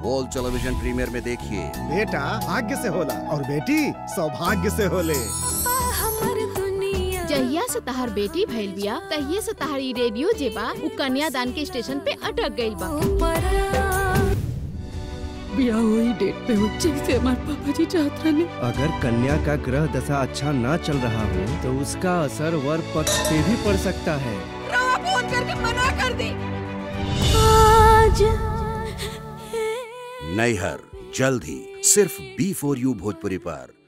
world television premier में देखिए बेटा भाग्य से होला और बेटी सौभाग्य से होले जहिया से तहार बेटी भइल बिया तहिए से तहार ई रेडियो जे बा उ कन्यादान के स्टेशन पे अटक गइल बा ब्याह वही डेट पे हो जैसे हमारे पापा जी चाहत रहे अगर कन्या का ग्रह दशा अच्छा ना चल रहा हो तो उसका असर वर पक्ष पे भी पड़ सकता है फोन करके मना कर दी नैहर जल्द ही सिर्फ बी फोर यू भोजपुरी पर